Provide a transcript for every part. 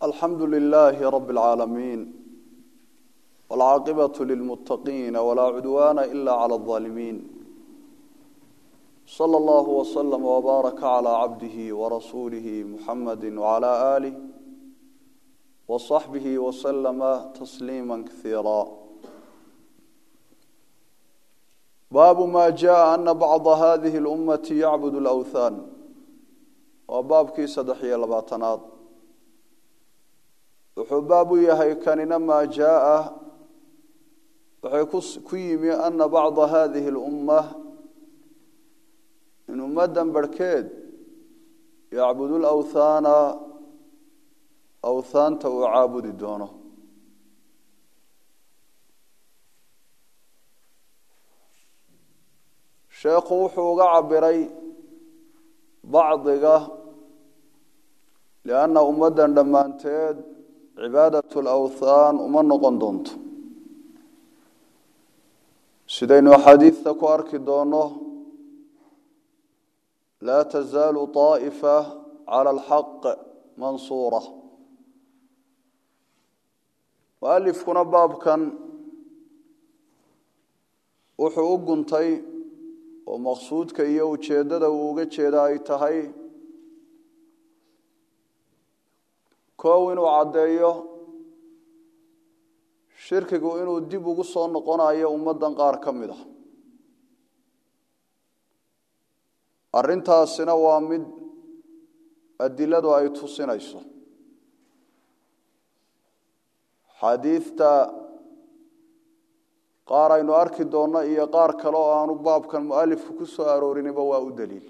alxamdu lilaahi rabi اlcaalamiin wاlcaaqibaة lilmuttaqiina walaa cudwaana ila clى اظaalimiin slى اllah wslm wbaaraka clى cabdihi warasuulihi muxamadi wclى aalih wصaxbihi wslama tasliima kaiira baabu ma jaءa ana bacda hadihi اlummati yacbud اlأwthan waa baabkii saddex iyo labaatanaad wuxuu baab u yahay kanina maa jaaa waxay ku yimi ana bacda hadihi اlumma in ummaddan barhkeed yacbudu lawthaana awthaanta uu caabudi doono sheekhu wuxuu uga cabiray bacdiga lianna ummaddan dhammaanteed cibaadat lawthaan uma noqon doonto sidaynu axaadiidta ku arki doono laa tazaalu طaa'ifa cala alxaq mansuura mualifkuna baabkan wuxuu u guntay oo maqsuudka iyo ujeeddada uu uga jeeda ay tahay koow inuu caddeeyo shirkigu inuu dib ugu soo noqonayo ummaddan qaar ka mid a arrintaasina waa mid adiladu ay tusinayso xaadiidta qaar aynu arki doonno iyo qaar kale oo aanu baabkan mualifku ku soo aroorinba waa u daliil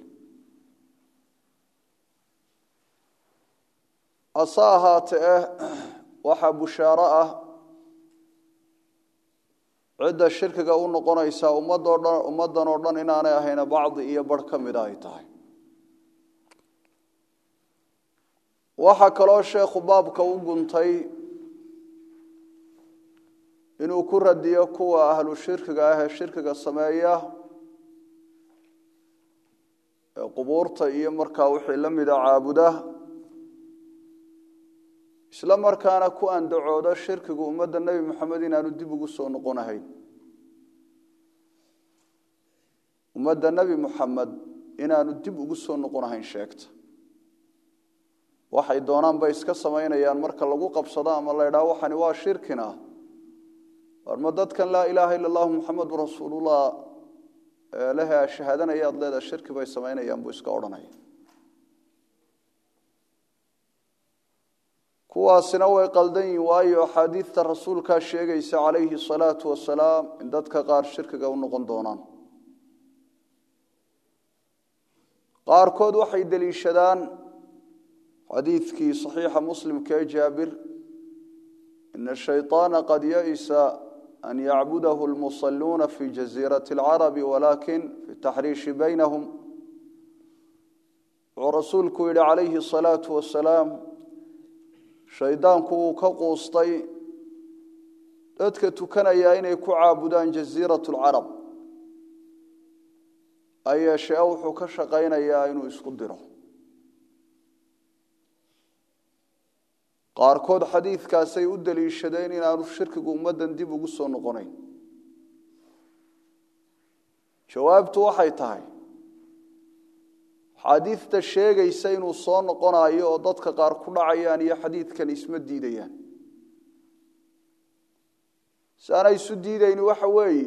hase ahaate eh waxaa bushaaro ah cidda shirkiga u noqonaysaa ummadoo dhan ummaddan oo dhan inaanay ahayna bacdi iyo barh ka mida ay tahay waxaa kaloo sheekhu baabka u guntay inuu ku radiyo kuwa ahlu shirkiga ah ee shirkiga sameeya ee qubuurta iyo markaa wixii la mida caabuda isla markaana ku andacoodo shirkigu ummadda nebi moxamed inaanu dib ugu soo noqonahayn ummadda nebi moxamed inaanu dib ugu soo noqonahayn sheegta waxay doonaan bay iska samaynayaan marka lagu qabsado ama la ydhaha waxani waa shirkina warma dadkan laa ilaaha ila allahu muxamadu rasuulullah lehe shahaadanaya ad leedaha shirki bay samaynayaan buu iska odhanaya kuwaasina way qaldan yihin waayo axaadiidta rasuulkaa sheegaysa calayhi salaatu wasalaam in dadka qaar shirkiga u noqon doonaan qaarkood waxay deliishadaan xadiidkii saxiixa muslimka ee jaabir ina shayطaana qad yaisa an yacbudahu lmusaluuna fi jaziirati اlcarabi walakin fi taxriishi baynahum wuxuu rasuulku yihi calayhi الsalaatu wasalaam shaydaanku wuu ka quustay dadka tukanayaa inay ku caabudaan jaziirat lcarab ayeeshee wuxuu ka shaqaynayaa inuu isku diro qaarkood xadiidkaasay u deliishadeen inaanu shirkigu ummaddan dib ugu soo noqonayn jawaabtu waxay tahay xaadiidta sheegaysa inuu soo noqonayo oo dadka qaar ku dhacayaan iyo xadiidkan isma diidayaan si aanay isu diidayni waxa weeye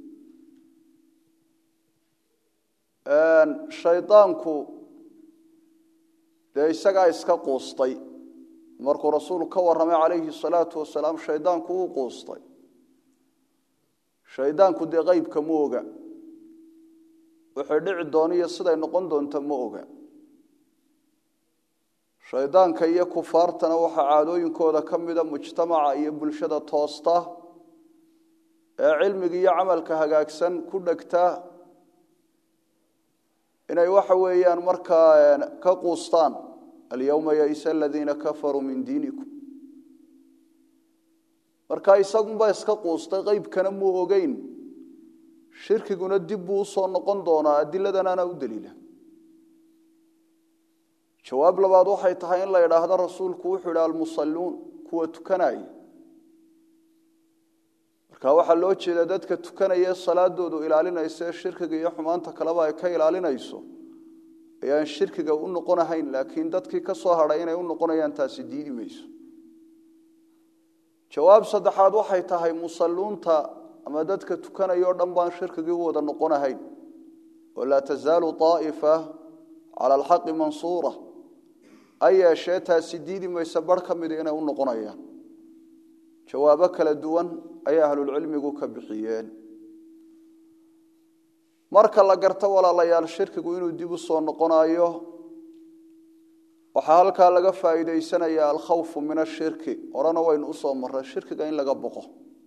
shaydaanku dee isagaa iska quustay markuu rasuulku ka warramay calayhi salaatu wasalaam shaydaanku wuu quustay shaydaanku dee qeybka ma oga waxay dhici doona iyo siday noqon doonta ma oga shaydaanka iyo kufaartana waxaa caadooyinkooda ka mida mujtamaca iyo bulshada toosta ee cilmiga iyo camalka hagaagsan ku dhegta inay waxa weeyaan markaa ka quustaan alyowma yaisa aladiina kafaruu min diinikum marka isagunba iska quustay qeybkana muu ogeyn shirkiguna dib buu usoo noqon doonaa adiladanaana u daliila jawaab labaad waxay tahay in la idhaahdo rasuulku wuxuu idhi almusalluun kuwa tukanaya marka waxaa loo jeeda dadka tukanaya salaadoodu ilaalinaysa ee shirkiga iyo xumaanta kaleba ay ka ilaalinayso ayaan shirkiga u noqonahayn laakiin dadkii ka soo hadhay inay u noqonayaan taasi diidi mayso jawaab saddexaad waxay tahay musalluunta ama dadka tukanaya o dhan baan shirkigii u wada noqonahayn oo laa tasaalu aa'ifa cala alxaqi mansuura a yeeshee taasi diidi maysa bar ka mida inay u noqonayaan jawaabo kala duwan ayay ahlulcilmigu ka bixiyeen marka la garto walaalayaal shirkigu inuu dib u soo noqonayo waxaa halkaa laga faa'iidaysanaya alkhawfu min ashirki horena waynu usoo marray shirkiga in laga boqo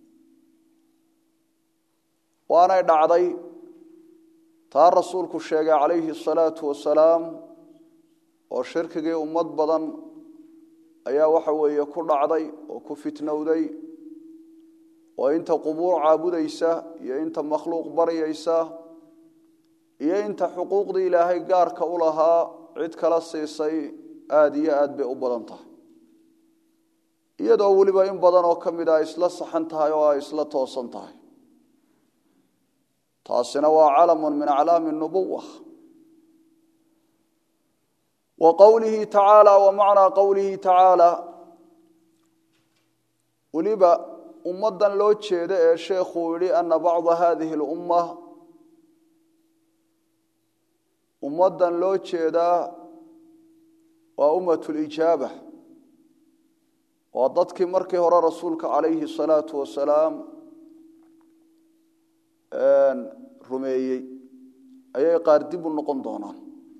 waanay dhacday taa rasuulku sheegay calayhi asalaatu wasalaam oo shirkigii ummad badan ayaa waxa weeye ku dhacday oo ku fitnowday oo inta qubuur caabudaysa iyo inta makhluuq baryaysa iyo inta xuquuqdii ilaahay gaarka u lahaa cid kala siisay aada iyo aad bay u badan tahay iyadoo weliba in badan oo ka mid a isla saxan tahay oo ay isla toosan tahay taasina waa calamun min aclaami nubuwa wa qowlihi tacaala wa macnaa qowlihi tacaala weliba ummaddan loo jeeda ee sheekhuu yihi ana bacda hadihi lumma ummaddan loo jeedaa waa ummat lijaaba waa dadkii markii hore rasuulka calayhi salaatu wasalaam rumeeyey ayay qaar dib u noqon doonaan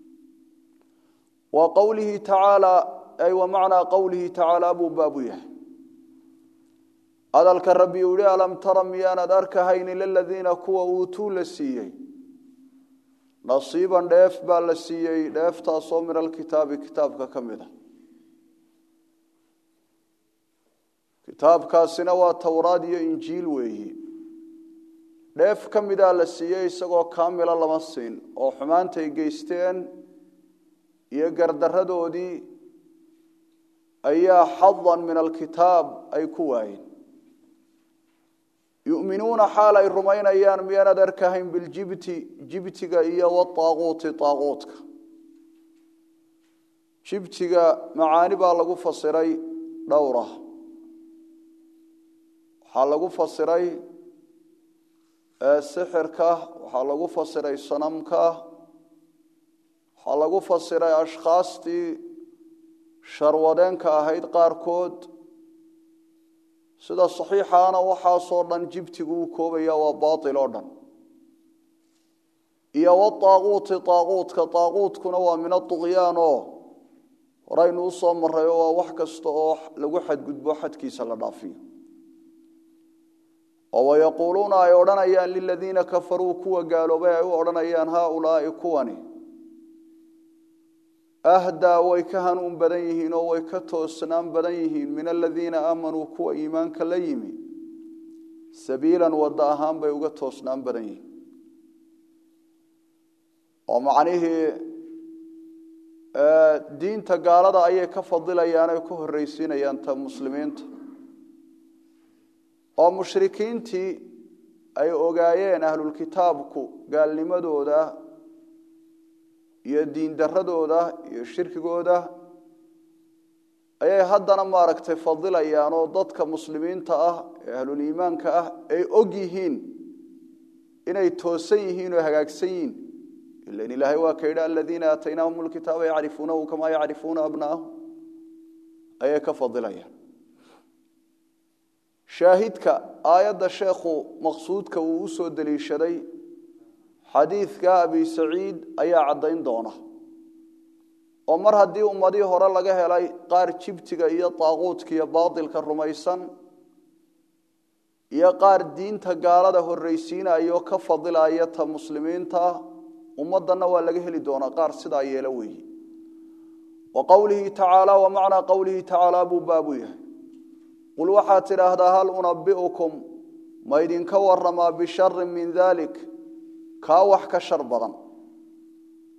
wa qowlihi tacaala ay wa macnaa qowlihi tacaala buu baabu yahay hadalka rabbi uu yihi alam tara miyaanad arkahayn ila ladiina kuwa uutuu la siiyey nasiiban dheef baa la siiyey dheeftaasoo min alkitaabi kitaabka ka mid a kitaabkaasina waa towraad iyo injiil weeyi dheef ka midaa la siiyey isagoo kaamila lama siin oo xumaantay geysteen iyo gardaradoodii ayaa xadan min alkitaab ay ku waayeen yuminuuna xaal ay rumaynayaan miyaanad arkahayn biljibti jibtiga iyo waaaquuti aaquutka jibtiga macaani baa lagu fasiray dhowra waxaa lagu fasiray sixirka waxaa lagu fasiray sanamka waxaa lagu fasiray ashkhaastii sharwadeenka ahayd qaarkood sida saxiixaana waxaasoo dhan jibtigu uu koobaya waa baail oo dhan iyo waaaquuti aaquutka aaquutkuna waa min aduqyaan oo horaynu usoo maray oo waa wax kasta oo lagu xadgudbo xadkiisa la dhaafiyo oo wayaquuluuna ay odhanayaan liladiina kafaruu kuwa gaaloobay ay u odhanayaan haaulaai kuwani ahdaa way ka hanuun badan yihiin oo way ka toosnaan badan yihiin min aladiina aamanuu kuwa iimaanka la yimi sabiilan wadda ahaan bay uga toosnaan badan yihiin oo macnihii diinta gaalada ayay ka fadilayaan oy ka horreysiinayaan ta muslimiinta oo mushrikiintii ay ogaayeen ahlulkitaabku gaalnimadooda iyo diindaradooda iyo shirkigooda ayay haddana maaragtay fadilayaan oo dadka muslimiinta ah ee ahluliimaanka ah ay og yihiin inay toosan yihiin oo hagaagsan yihiin ilan ilaahay waa ka yidhi aladiina aataynaahum lkitaaba yacrifuunahu kamaa yacrifuuna abnaahum ayay ka fadilayaan shaahidka aayadda sheekhu maqsuudka uu usoo deliishaday xadiidka abi saciid ayaa caddayn doona oo mar haddii ummadii hore laga helay qaar jibtiga iyo daaquudka iyo baatilka rumaysan iyo qaar diinta gaalada horreysiinaya oo ka fadilaya ta muslimiinta ummaddanna waa laga heli doonaa qaar sidaa yeelo weeye wa qowlihi tacaala wa macnaa qowlihi tacaala buu baabu yahay qul waxaad tidhaahdaa hal unabi'ukum ma idinka waramaa bisharin min dalik kaa wax ka shar badan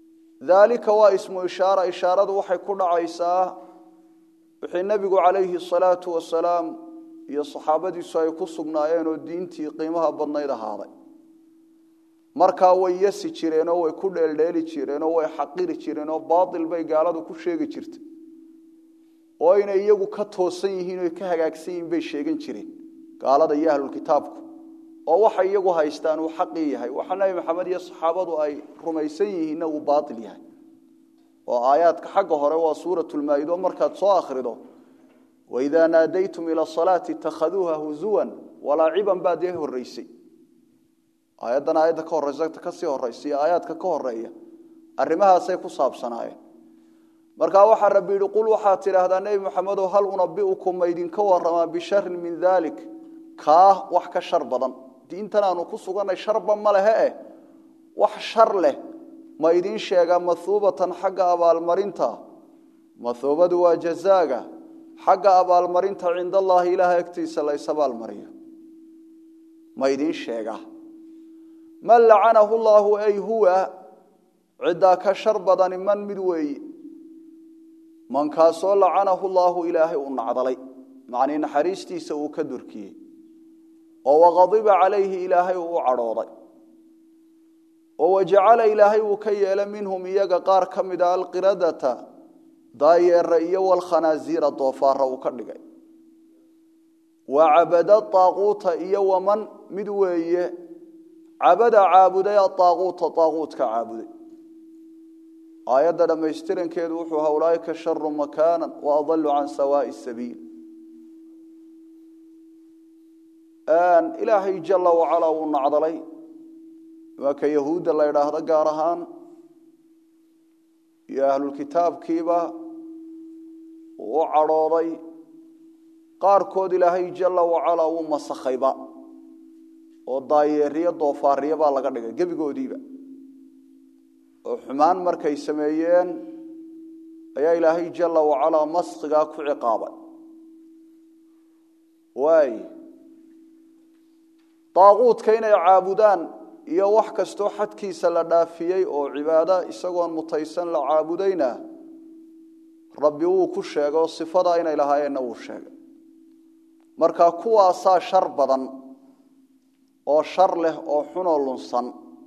daalika waa ismu ishaara ishaaradu waxay ku dhacaysaa wixii nebigu calayhi salaatu wasalaam iyo saxaabadiisu ay ku sugnaayeen oo diintii qiimaha badnayd ahaaday markaa way yasi jireenoo way ku dheeldheeli jireenoo way xaqiri jireenoo baatil bay gaaladu ku sheegi jirtay oo inay iyagu ka toosan yihiin o ka hagaagsan yihiin bay sheegan jireen gaalada iyo ahlulkitaabku oo waxay iyagu haystaan uu xaqii yahay waxa nebi maxamed iyo saxaabadu ay rumaysan yihiinna uu baatil yahay oo aayaadka xagga hore waa suuratulmaa-ido markaad soo akhrido waidaa naadaytum ila asalaati itakhaduuha huzuwan walaaciban baa dee horreysay aayaddan aayadda ka horeysa kasii horeysa iyo aayaadka ka horeeya arrimahaasay ku saabsanaayeen markaa waxaa rabbi yidhi qul waxaad tidhaahdaa nebi maxamedow hal unabiukum ma idinka waramaa bisharin min dalik kaa wax ka shar badan diintan aanu ku sugannay sharba ma lehe eh wax shar leh ma idiin sheegaa mahuubatan xagga abaalmarinta mahuubadu waa jazaaga xagga abaalmarinta cinda allaahi ilaaha agtiisa lays abaalmariyo ma idiin sheegaa man lacanahu llaahu ay huwa ciddaa ka shar badani man mid weeye mankaasoo lacanahu llaahu ilaahay uu nacdalay macnii naxariistiisa uu ka durkiyey oo waqadiba calayhi ilaahay uu u cadhooday oo wajacala ilaahay uu ka yeela minhum iyaga qaar ka mida alqiradata daayeera iyo walkhanaasiira doofaara uu ka dhigay wa cabada aaquuta iyo waman mid weeye cabada caabuday aaaquuta aaquutka caabuday aayadda dhammaystirankeedu wuxuu ahaa ulaaika sharu makaana wa adalu can sawaai sabiil ilaahay jala wacalaa wuu nacdalay waa ka yahuudda la idhaahdo gaar ahaan iyo ahlulkitaabkiiba uu u cadhooday qaarkood ilaahay jala wacalaa wuu masakhayba oo daayeeriyo doofaariyo baa laga dhigay gebigoodiiba oo xumaan markay sameeyeen ayaa ilaahay jala wacalaa maskhigaa ku ciqaabay waay daaquudka inay caabudaan iyo wax kastoo xadkiisa la dhaafiyey oo cibaado isagoon mutaysan la caabudayna rabbi wuu ku sheegay oo sifadaa inay lahaayeenna wuu sheegay marka kuwaasaa shar badan oo shar leh oo xunoo lunsan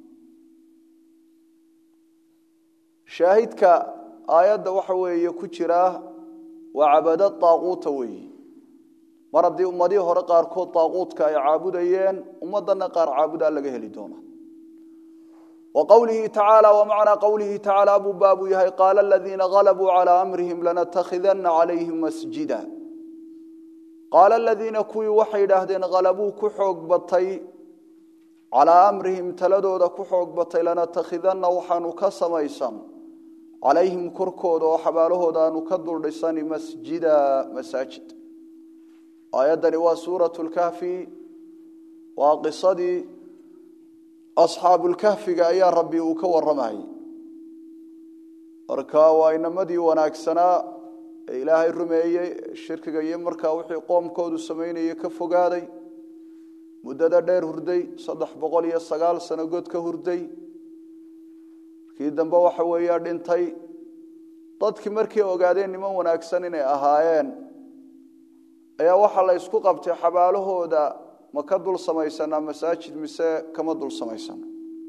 shaahidka aayadda waxa weeye ku jiraa waa cabado daaquuta weeyi mar haddii ummadihii hore qaarkood daaquudka ay caabudayeen ummaddanna qaar caabudaa laga heli doona wa qowlihi tacaala wa macnaa qowlihi tacaala buu baabuu yahay qaala aladiina galabuu calaa amrihim lanatakhidana calayhim masjida qaala aladiina kuwii waxay idhaahdeen halabuu ku xoog batay calaa amrihim taladooda ku xoog batay lanatakhidana waxaanu ka samaysan calayhim korkooda oo xabaalahooda aanu ka duldhisani masjida masaajid aayaddani waa suuratu lkahfi waa qisadii asxaabulkahfiga ayaa rabbi uu ka warramayay marka waa inamadii wanaagsanaa ee ilaahay rumeeyey shirkiga iyo markaa wixii qoomkoodu samaynayay ka fogaaday muddada dheer hurday saddex boqol iyo sagaal sano god ka hurday markii dambe waxa weeya dhintay dadkii markay ogaadeen niman wanaagsan inay ahaayeen ayaa waxaa la ysku qabtay xabaalahooda ma ka dul samaysanaa masaajid mise kama dul samaysana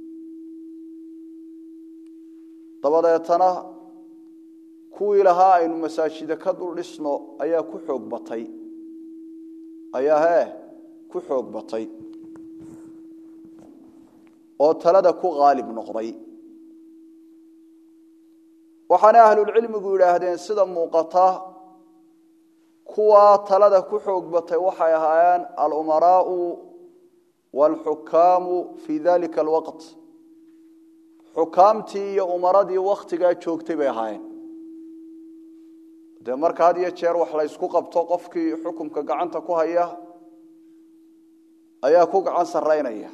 dabadeetana kuwii lahaa aynu masaajida ka dul dhisno ayaa ku xoog batay ayaa hee ku xoog batay oo talada ku qaalib noqday waxaana ahlulcilmigu yidhaahdeen sida muuqata kuwaa talada ku xoog batay waxay ahaayeen alumaraau waalxukaamu fii dalika alwaqt xukaamtii iyo umaradii wakhtigaa joogtay bay ahaayeen dee marka had iyo jeer wax la ysku qabto qofkii xukumka gacanta ku haya ayaa ku gacan saraynaya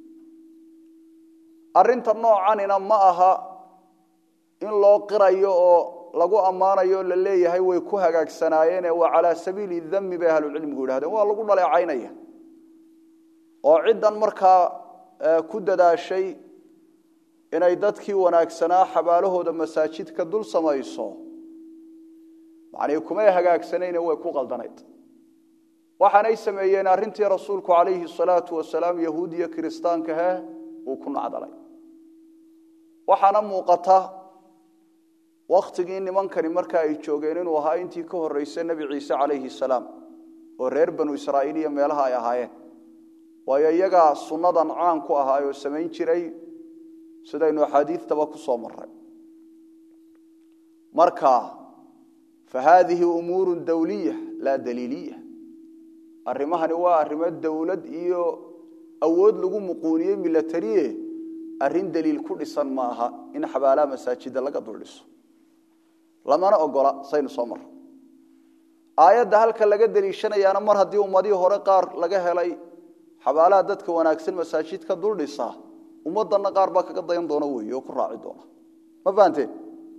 arinta noocanina ma aha in loo qirayo oo lagu ammaanayo la leeyahay way ku hagaagsanaayeen waa calaa sabiili dami bay ahlucilmigu yidhahdeen waa lagu dhaleecaynaya oo ciddan markaa ku dadaashay inay dadkii wanaagsanaa xabaalahooda masaajidka dul samayso macnii kumay hagaagsanayne way ku qaldanayd waxaanay sameeyeen arrintii rasuulku calayhi salaatu wasalaam yahuud iyo kiristaankahe uu ku nacdalay waxaana muuqata wakhtigii nimankani marka ay joogeen inuu ahaa intii ka horreysay nebi ciise calayhi salaam oo reer banu israa'iil iyo meelaha ay ahaayeen waayo iyagaa sunnadan caan ku ahaay oo samayn jiray sidaynu axaadiidtaba ku soo maray marka fa haadihi umuuru dawliya laa daliiliya arrimahani waa arrimo dowlad iyo awood lagu muquuniyey milatariye arrin daliil ku dhisan maaha in xabaalaha masaajida laga dul dhiso lamana ogola saynu soo marro aayadda halka laga deliishanayaana mar haddii ummadihii hore qaar laga helay xabaalaha dadka wanaagsan masaajidka dul dhisa ummaddanna qaar baa kaga dayan doona weeye oo ku raaci doona ma fahanteen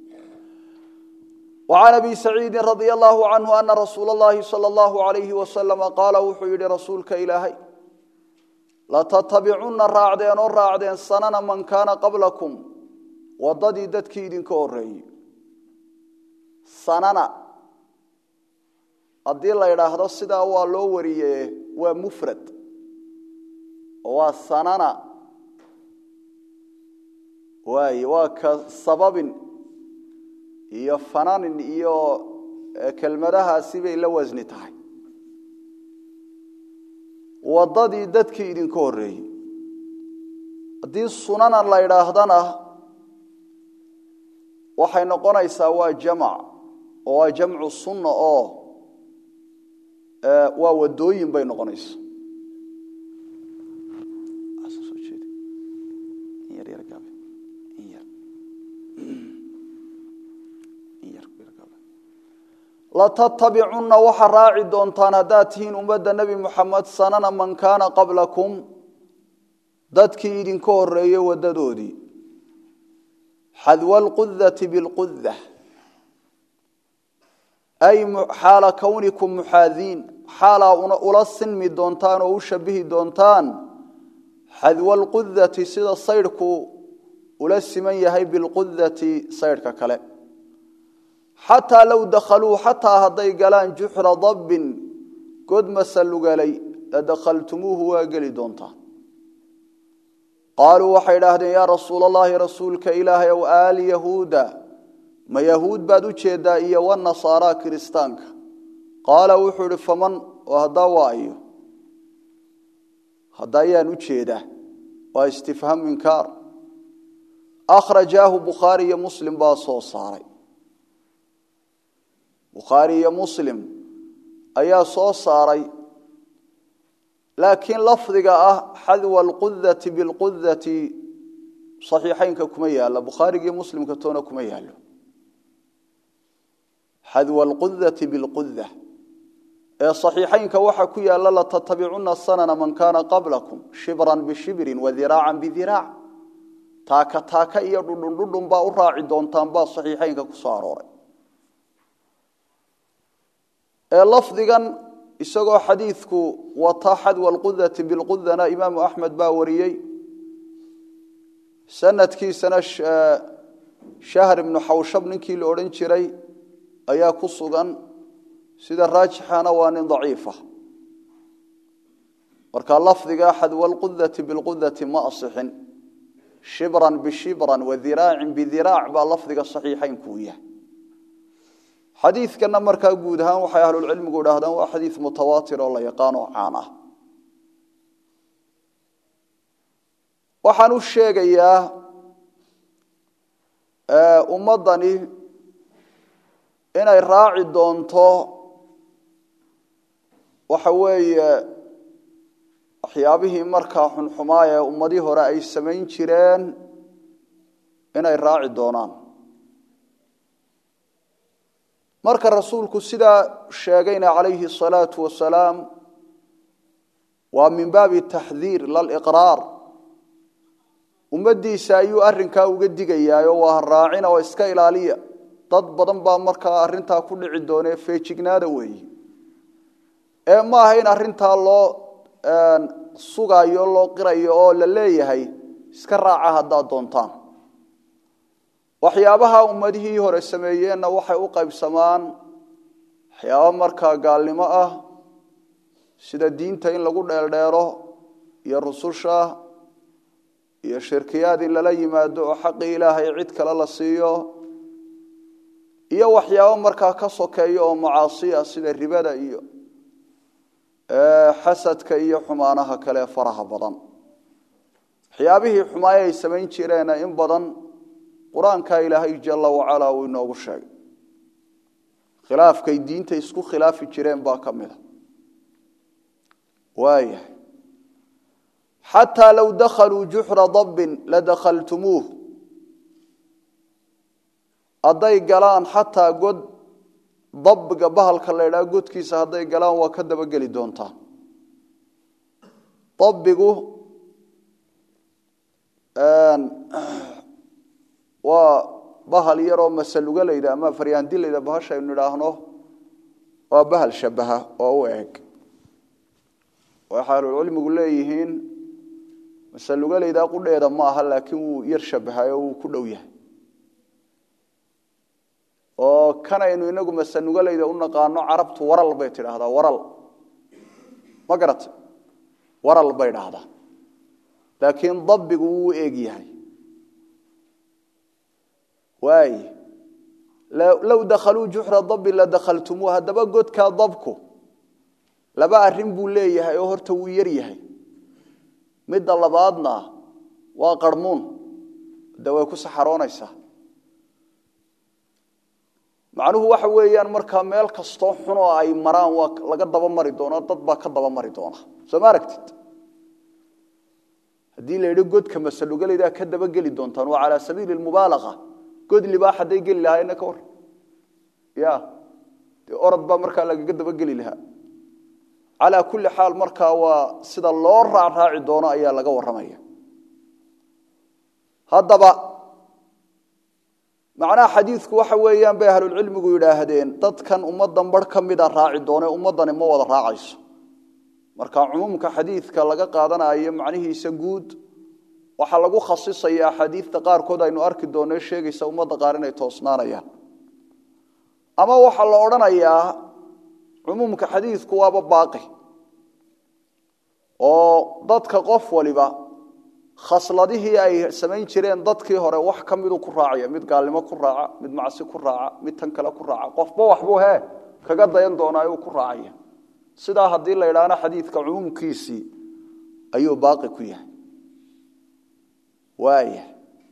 وعن أبي سعيد رضي الله عنه أن رسول الله صلى الله عليه وسلم قال وحيد رسولك إلهي لتتبعن الراعدين والراعدين سنن من كان قبلكم وضدي ددكي إذنك أوري سنن haddii la yidhaahdo sidaa waa loo wariye waa mufrad waa sanana waay waa ka sababin iyo fananin iyo kelmadahaasi bay la wasni tahay waddadii dadkii idinka horreeyey haddii sunanan la yidhaahdana waxay noqonaysaa waa jamac oo waa jamcu sunna oo waa wadooyin bay noqonaysa latattabicunna waxa raaci doontaan haddaad tihiin ummadda nebi muxamed sanana man kaana qablakum dadkii idinka horeeyey waddadoodii xadwa alqudati bilquda ay xaala kownikum muxaadiin xaalaa ula sinmi doontaan oo u shabihi doontaan xadwa alqudati sida saydhku ula siman yahay bilqudati saydhka kale xataa low dakhaluu xataa hadday galaan juxra dabbin god masalugalay ladakhaltumuuhu waa geli doontaan qaaluu waxay idhaahdeen yaa rasuul allahi rasuulka ilaahay ow aali yahuuda ma yahuud baad u jeedaa iyo wanasaaraa kiristaanka qaala wuxuu idhi faman oo haddaa waa ayo hadda ayaan u jeedaa waa istifhaam inkaar akhrajaahu bukhaari iyo muslim baa soo saaray bukhaari iyo muslim ayaa soo saaray laakiin lafdiga ah xadwa alqudati bilqudati saxiixaynka kuma yaalo bukhaarigii muslimka toona kuma yaalo xadwa alqudati bilquda ee saxiixaynka waxa ku yaala latattabicuna sanana man kaana qablakum shibran bishibrin wadiraacan bidiraac taaka taaka iyo dhudhundhudhun baa u raaci doontaan baa saxiixaynka ku soo arooray ee lafdigan isagoo xadiidku wata xadwa alqudati bilqudana imaamu axmed baa wariyey sanadkiisana shahr ibnu xawshab ninkii la odhan jiray ayaa ku sugan sida raajixana waa nin daciifa marka lafdiga xadwa alqudati bilqudati ma asixin shibran bishibran wadiraacin bidiraac baa lafdiga saxiixaynku u yahay xadiidkana markaa guud ahaan waxay ahlulcilmigu idhaahdaan waa xadiid mutawaatir oo la yaqaano caan ah waxaan u sheegayaa ummaddani inay raaci doonto waxa weeye waxyaabihii markaa xunxumaa ee ummadii hore ay samayn jireen inay raaci doonaan marka rasuulku sidaa sheegayna calayhi الsalaatu wasalaam waa min baabi taxdiir laliqraar ummaddiisa ayuu arrinkaa uga digayaayo waa raacina oo iska ilaaliya dad badan baa markaa arrintaa ku dhici doonee feejignaada weeyi ee ma aha in arrintaa loo sugayo loo qirayo oo la leeyahay iska raaca haddaad doontaan waxyaabaha ummadihii hore sameeyeenna waxay u qaybsamaan waxyaabo markaa gaalnimo ah sida diinta in lagu dheeldheero iyo rususha iyo shirkiyaad in lala yimaado oo xaqii ilaahay cid kale la siiyo iyo waxyaabo markaa ka sokeeya oo macaasiya sida ribada iyo xasadka iyo xumaanaha kale faraha badan waxyaabihii xumaay ay samayn jireenna in badan qur-aankaa ilaahay jala wacalaa uu inoogu sheegay khilaafkay diinta isku khilaafi jireen baa ka mid a waayahay xataa low dakhaluu juxra dabbin ladakhaltumuuh hadday galaan xataa god dabbiga bahalka la ydhaha godkiisa hadday galaan waa ka dabageli doontaan dabbigu waa bahal yaroo masaluga layda ama faryaandi layda bahashaynu idhaahno waa bahal shabaha oo u eg waxay ahlulcilmigu leeyihiin masalugalaydaa qudheeda ma aha laakiin wuu yar shabahay oo wuu ku dhow yahay oo kanaynu inagu masanugalayda u naqaano carabtu waral bay tidhaahdaa waral ma garata waral bay dhahdaa laakiin dabbigu wuu eeg yahay waay low dakhaluu juxra dabbi ladakhaltumuu haddaba godkaa dabku laba arrin buu leeyahay oo horta wuu yar yahay midda labaadna waa qarmuun de way ku saxaroonaysaa macnuhu waxa weeyaan markaa meel kastoo xun oo ay maraan waa laga daba mari doonaa dad baa ka daba mari doona soo ma aragtid haddii la yidhi godka masalugalaydaa ka dabageli doontaan waa calaa sabiili mubaalaqa god libaax hadday geli lahaayna ka war ya dee orod baa markaa lagaga dabageli lahaa calaa kulli xaal markaa waa sida loo raacraaci doono ayaa laga warramaya haddaba macnaha xadiidku waxa weeyaan bay ahlulcilmigu yidhaahdeen dadkan ummaddan bar ka mida raaci doone ummaddani ma wada raacayso marka cumuumka xadiidka laga qaadanayo macnihiisa guud waxaa lagu khasisaya axaadiidta qaarkood aynu arki doonno sheegaysa ummadda qaar inay toosnaanayaan ama waxaa la odhanayaa cumuumka xadiidku waaba baaqi oo dadka qof waliba khasladihii ay samayn jireen dadkii hore wax ka miduu ku raacaya mid gaalnimo ku raaca mid macsi ku raaca mid tan kale ku raaca qofba waxbuu he kaga dayan doonaa uu ku raacaya sidaa haddii la idhaahno xadiidka cumuumkiisii ayuu baaqi ku yahay waaya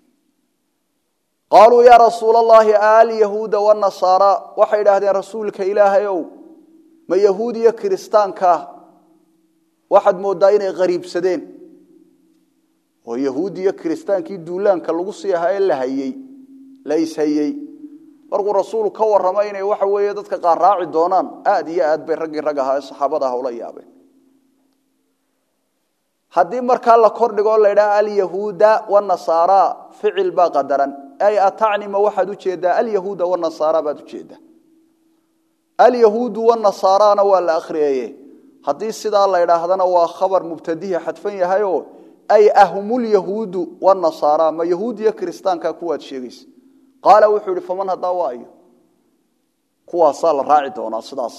qaaluu yaa rasuula allahi alyahuuda wanasaara waxay idhaahdeen rasuulka ilaahay ow ma yahuud iyo kiristaankaa waxaad mooddaa inay qariibsadeen oo yahuud iyo kiristaankii duulaanka lagu sii ahaa ee la hayey la ishayey markuu rasuulu ka warramay inay waxa weeye dadka qaar raaci doonaan aad iyo aad bay raggii rag ahaa ee saxaabada ah ula yaabeen haddii markaa la kordhigoo la ydhaha alyahuuda wanasaara ficil baa qadaran ay atacnima waxaad ujeedaa alyahuuda wanasaara baad ujeedaa alyahuudu wanasaarana waa la akhriyeeye haddii sidaa la ydhaahdana waa khabar mubtadihi xadfan yahayoo ay ahumulyahuudu wanasaara ma yahuud iyo kiristaanka kuwaad sheegaysa qaala wuxuu ihi faman haddaa waa ayo kuwaasaa la raaci doonaa sidaas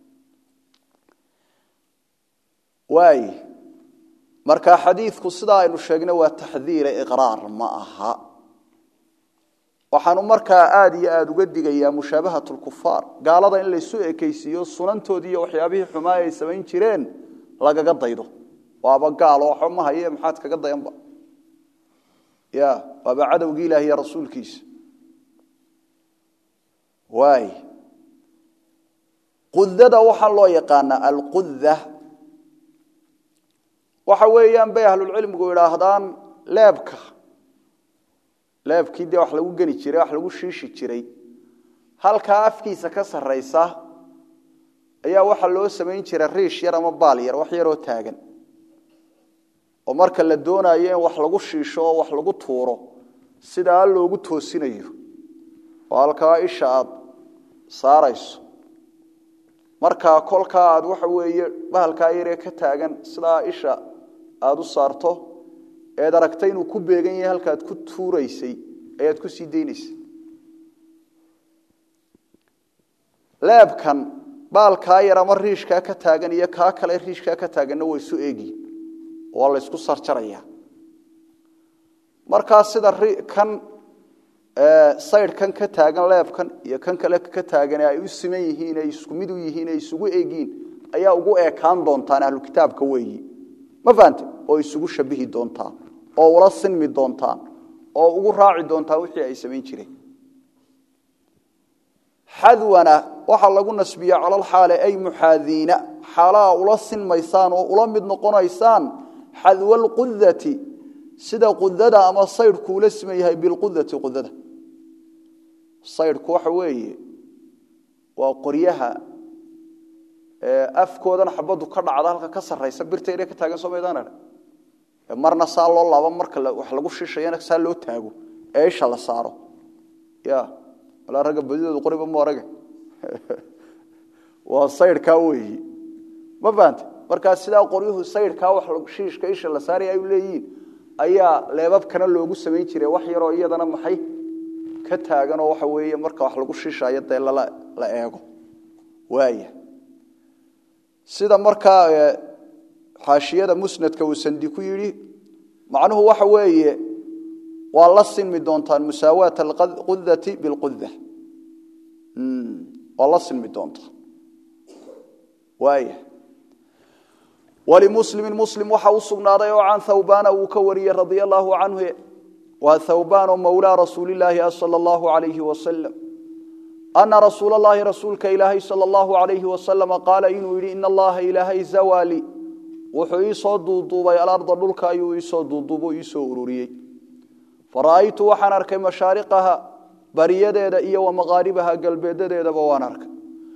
waay marka xadiidku sidaa aynu sheegnay waa taxdiire iqraar ma aha waxaanu markaa aada iyo aada uga digayaa mushaabahat lkufaar gaalada in laysu ekaysiiyo sunantoodii iyo waxyaabihii xumaa ay samayn jireen lagaga daydo waaba gaal oo waxba ma haye maxaad kaga dayanba ya waaba cadowgii ilaah iyo rasuulkiisa waay qudada waxaa loo yaqaanaa alquda waxa weeyaan bay ahlulcilmigu idhaahdaan leebka leebkii dee wax lagu geni jiray wax lagu shiishi jiray halkaa afkiisa ka sarraysa ayaa waxaa loo samayn jiray riish yar ama baal yar wax yaroo taagan oo marka la doonayo in wax lagu shiisho oo wax lagu tuuro sidaa loogu toosinayo oo halkaa isha aad saarayso markaa kolkaa aad waxa weeye bahalkaa yaree ka taagan sidaa isha aada u saarto eed aragtay inuu ku beegan yahay halkaad ku tuuraysay ayaad ku sii daynaysa leebkan baalkaa yar ama riishkaa ka taagan iyo kaa kale riishkaa ka taaganna way isu eegiin waa la ysku sarjaraya markaa sida kan saydhkan ka taagan leebkan iyo kan kale ka taagan ay u siman yihiin ay isku mid u yihiin ay isugu eegiin ayaa ugu eekaan doontaan ahlu kitaabka weeyi ma fahante oo isugu shabihi doontaan oo ula sinmi doontaan oo ugu raaci doontaan wixii ay samayn jireen xadwana waxaa lagu nasbiya calalxaale ay muxaadiina xaalaha ula sinmaysaan oo ula mid noqonaysaan xadwalqudati sida qudada ama saydhku ula siman yahay bilqudati qudada saydhku waxa weeye waa qoryaha afkoodan xabadu ka dhacda halka ka saraysa birta ina ka taagan somaydaan marna saa loo laabo marka wax lagu shishayana saa loo taago ee isha la saaro ya walaa ragga badidoodu qoriba mu arage waa saydhkaa weeyi ma fahante markaa sidaa qoryuhu saydhkaa wax shiishka isha la saaray ay u leeyihiin ayaa leebabkana loogu samayn jiray wax yaroo iyadana maxay ka taaganoo waxa weeye marka wax lagu shishayo dee la eego waaya sida markaa xaashiyada musnadka uu sandi ku yidhi macnuhu waxa weeye waa la sinmi doontaan musaawaat alqudati bilquda waa la sinmi doontaan waaya walimuslimi muslim waxa u sugnaaday oo can thawbana uu ka wariyey radia allahu canhu waa thawbaan oo mawlaa rasuulilaahi ah sala allahu alayhi wasalam ana rasuul allahi rasuulka ilaahay sala allahu alayhi wasalama qaala inuu yidhi ina allaha ilaahay zawali wuxuu iisoo duuduubay alarda dhulka ayuu iisoo duuduubo iisoo ururiyey fara'aytu waxaan arkay mashaariqaha bariyadeeda iyo wa maqaaribaha galbeedadeedaba waan arkay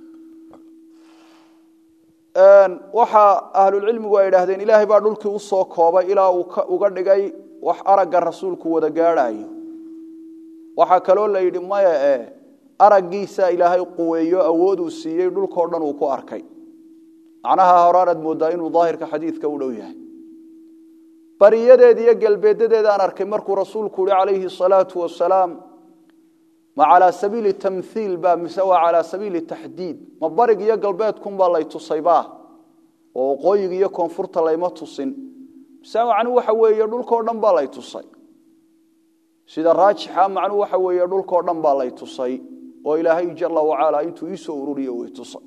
waxaa ahlulcilmigu ay idhaahdeen ilaahay baa dhulkii usoo koobay ilaa uu uga dhigay wax aragga rasuulku wada gaadhaayo waxaa kaloo la yidhi maya e araggiisa ilaahay quweeyo awooduu siiyey dhulkao dhan uu ku arkay macnaha horaanaad moodaa inuu daahirka xadiidka u dhow yahay bariyadeeda iyo galbeedadeeda aan arkay markuu rasuulku yihi calayhi salaatu wasalaam ma calaa sabiili tamhiil ba mise waa calaa sabiili taxdiid ma barig iyo galbeedkunbaa lay tusaybaa oo waqooyiga iyo koonfurta layma tusin mise macnuu waxa weeye dhulkao dhan baa lay tusay sida raajixa macnuu waxa weeye dhulkao dhan baa lay tusay oo ilaahay jala wacala intuu iisoo ururiyo way tusay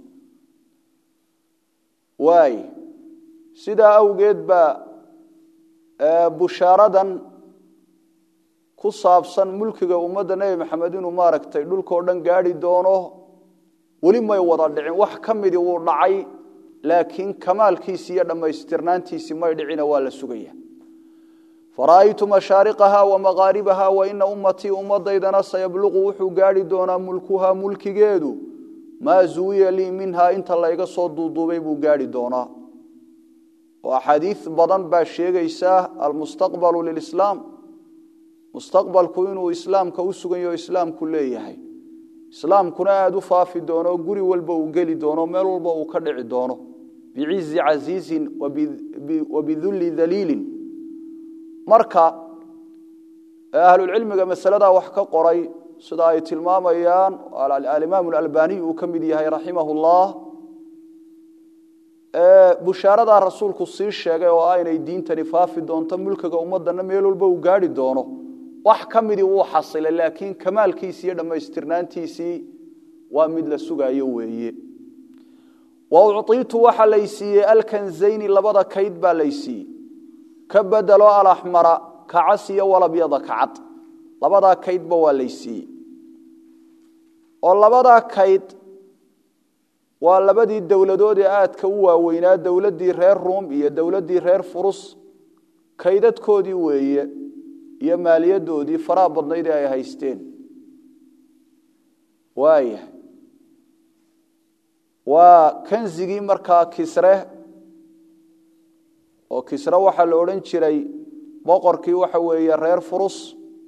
waay sidaa awgeed baa bushaaradan ku saabsan mulkiga ummadda nebi maxamed inuu maaragtay dhulkao dhan gaadhi doono weli may wada dhicin wax ka midii wuu dhacay laakiin kamaalkiisi iyo dhammaystirnaantiisi may dhicina waa la sugaya fara'aytu mashaariqaha wa maqaaribaha wa ina ummatii ummadaydana sayabluqu wuxuu gaadhi doonaa mulkuhaa mulkigeedu maa zuwiya lii minhaa inta layga soo duuduubay buu gaadhi doonaa oo axaadiis badan baa sheegaysaa almustaqbalu lilislaam mustaqbalku inuu islaamka u sugan yaho islaamku leeyahay islaamkuna aada u faafi doono guri walba uu geli doono meel walba uu ka dhici doono bicizi casiizin wa bidulli daliilin marka ahlulcilmiga masaladaa wax ka qoray sida ay tilmaamayaan alimaam alalbaniy uu ka mid yahay raximah llah bushaaradaa rasuulku sii sheegay oo ah inay diintani faafi doonto mulkiga ummadana meel walba uu gaadhi doono wax ka midii wuu xasilay laakiin kamaalkiisii iyo dhammaystirnaantiisii waa mid la sugaayo weeye wa uciitu waxa lay siiyey alkanzayni labada kayd baa lay siiyey ka bedelo alaxmara kacas iyo walabyada kacad labadaa kaydba waa lay siiyey oo labadaa kayd waa labadii dowladood ee aadka u waaweynaa dowladdii reer ruum iyo dowladdii reer furus kaydadkoodii weeye iyo maaliyadoodii faraha badnayd ee ay haysteen waaya waa kanzigii markaa kisre oo kisre waxaa la odhan jiray boqorkii waxa weeye reer furus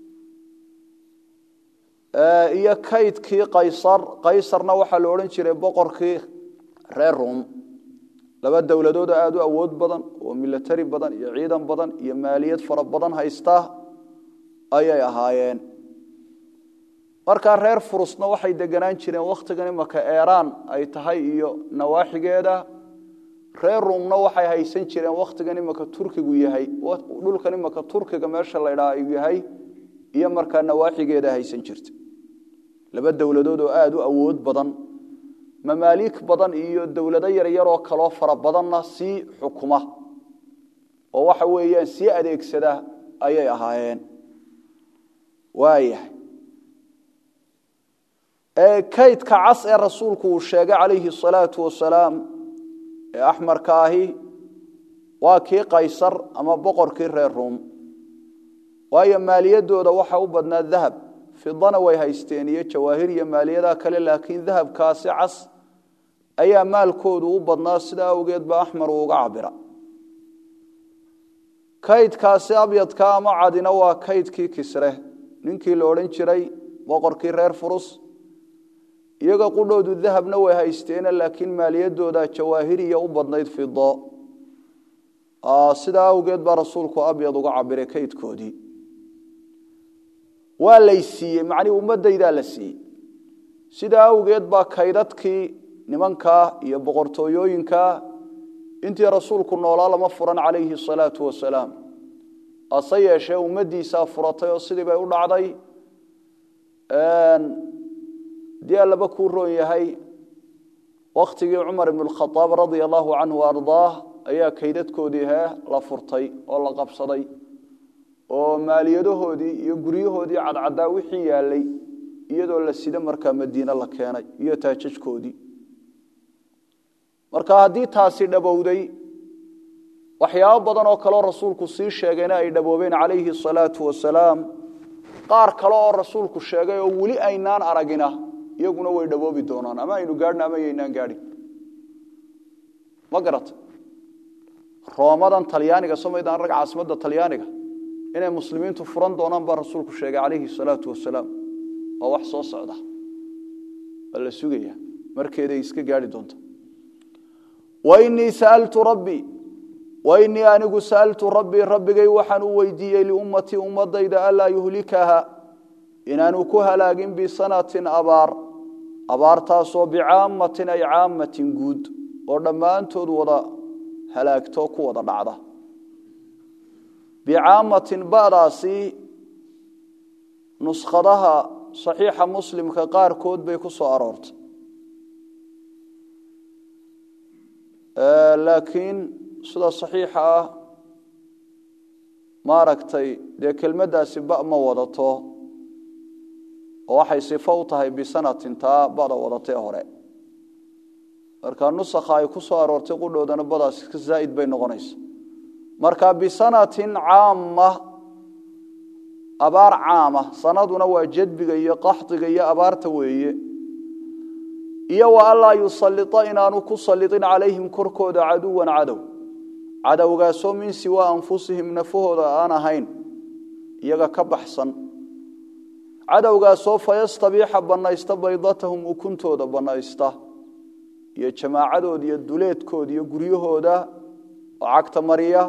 iyo kaydkii qaysar qaysarna waxaa la odhan jiray boqorkii reer ruum laba dowladood aada u awood badan oo milatari badan iyo ciidan badan iyo maaliyad fara badan haysta ayay ahaayeen markaa reer furusna waxay deganaan jireen wakhtigan imaka eeraan ay tahay iyo nawaaxigeeda reer ruumna waxay haysan jireen wakhtigan imaka turkigu yahay dhulkan imaka turkiga meesha la ydhaa yahay iyo markaa nawaaxigeeda haysan jirta laba dowladood oo aada u awood badan mamaaliik badan iyo dowlado yaryaroo kaloo fara badanna sii xukuma oo waxa weeyaan sii adeegsada ayay ahaayeen waayahay kaydka cas ee rasuulku uu sheegay calayhi salaatu wasalaam ee axmarka ahi waa kii qaysar ama boqorkii reer ruum waayo maaliyadooda waxa u badnaa dahab fidana way haysteen iyo jawaahir iyo maaliyadaha kale laakiin dahabkaasi cas ayaa maalkoodu u badnaa sidaa awgeed ba axmar uu uga cabira kaydkaasi abyadka ama cadina waa kaydkii kisre ninkii la odhan jiray boqorkii reer furus iyaga qudhoodu dahabna way haysteene laakiin maaliyadooda jawaahiriya u badnayd fido sidaa awgeed baa rasuulku abyad uga cabiray kaydkoodii waa lay siiyey macnii ummadaydaa la siiyey sidaa awgeed baa kaydadkii nimankaa iyo boqortooyooyinkaa intii rasuulku noolaa lama furan calayhi salaatu wasalaam ase yeeshee ummaddiisaa furatay oo sidii bay u dhacday dii allaba kuu roon yahay wakhtigii cumar ibn khaaab radia allahu canhu ardaah ayaa kaydadkoodii hee la furtay oo la qabsaday oo maaliyadahoodii iyo guryahoodii cadcaddaa wixii yaalay iyadoo la sida markaa madiine la keenay iyo taajajkoodii marka haddii taasi dhabowday waxyaabo badan oo kaleo rasuulku sii sheegayna ay dhaboobeen calayhi asalaatu wasalaam qaar kale oo rasuulku sheegay oo weli aynaan aragina iyaguna way dhaboobi doonaan ama aynu gaadhna ama yaynaan gaadhin ma garata roomadan talyaaniga somaydaan rag caasimadda talyaaniga inay muslimiintu furan doonaan baa rasuulku sheegay calayhi salaatu wasalaam waa wax soo socda waa la sugaya markeeday iska gaadhi doonta wainii saaltu rabbii wainii anigu sa'altu rabbii rabbigay waxaan u weydiiyey liummatii ummadayda anlaa yuhlikaha inaanu ku halaagin bisanatin abaar abaartaasoo bicaamatin ay caamatin guud oo dhammaantood wada halaagto ku wada dhacda bicaamatin badaasi nuskhadaha saxiixa muslimka qaarkood bay ku soo aroortay laakiin sida saxiixa ah maaragtay dee kelmaddaasi ba ma wadato oo waxay sifo u tahay bisanatin taa bada wadatee hore marka nusakha ay ku soo aroortay qudhoodana badaasi ka zaa'id bay noqonaysa marka bisanatin caama abaar caama sanaduna waa jadbiga iyo qaxdiga iyo abaarta weeye iyo wa anlaa yusalita inaanu ku salitin calayhim korkooda caduwan cadow cadowgaasoo min siwaa anfusihim nafahooda aan ahayn iyaga ka baxsan cadowgaasoo fayastabiixa bannaysta baydatahum ukuntooda bannaysta iyo jamaacadooda iyo duleedkooda iyo guryahooda oo cagta mariya